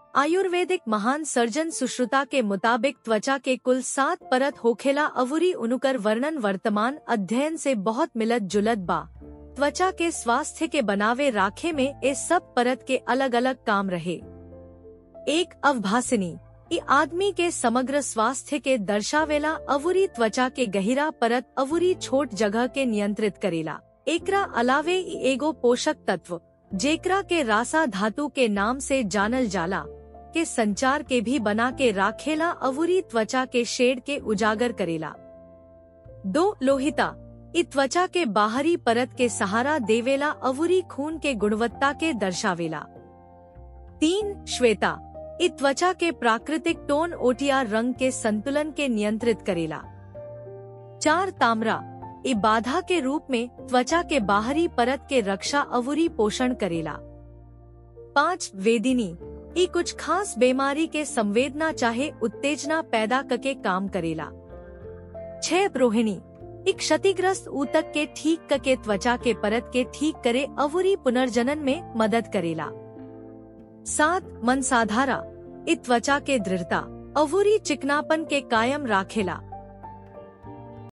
आयुर्वेदिक महान सर्जन सुश्रुता के मुताबिक त्वचा के कुल सात परत होखेला अवुरी उनुकर वर्णन वर्तमान अध्ययन से बहुत मिलत जुलत बा त्वचा के स्वास्थ्य के बनावे राखे में ए सब परत के अलग अलग काम रहे एक अवभासिनी इ आदमी के समग्र स्वास्थ्य के दर्शावेला अवुरी त्वचा के गहिरा परत अवुरी छोट जगह के नियंत्रित करेला एकरा अलावे इ एगो पोषक तत्व जेकरा के रासा धातु के नाम से जानल जाला के संचार के भी बना के राखेला अवुरी त्वचा के शेड के उजागर करेला दो लोहिता इ त्वचा के बाहरी परत के सहारा देवेला अवुरी खून के गुणवत्ता के दर्शावेला तीन श्वेता इ त्वचा के प्राकृतिक टोन ओटिया रंग के संतुलन के नियंत्रित करेला चार तामरा इ बाधा के रूप में त्वचा के बाहरी परत के रक्षा अवुरी पोषण करेला पाँच वेदिनी इ कुछ खास बीमारी के संवेदना चाहे उत्तेजना पैदा करके काम करेला छह रोहिणी एक क्षतिग्रस्त ऊतक के ठीक करके त्वचा के परत के ठीक करे अवुरी पुनर्जनन में मदद करेला सात मन साधारा इ त्वचा के दृढ़ता अवुरी चिकनापन के कायम राखेला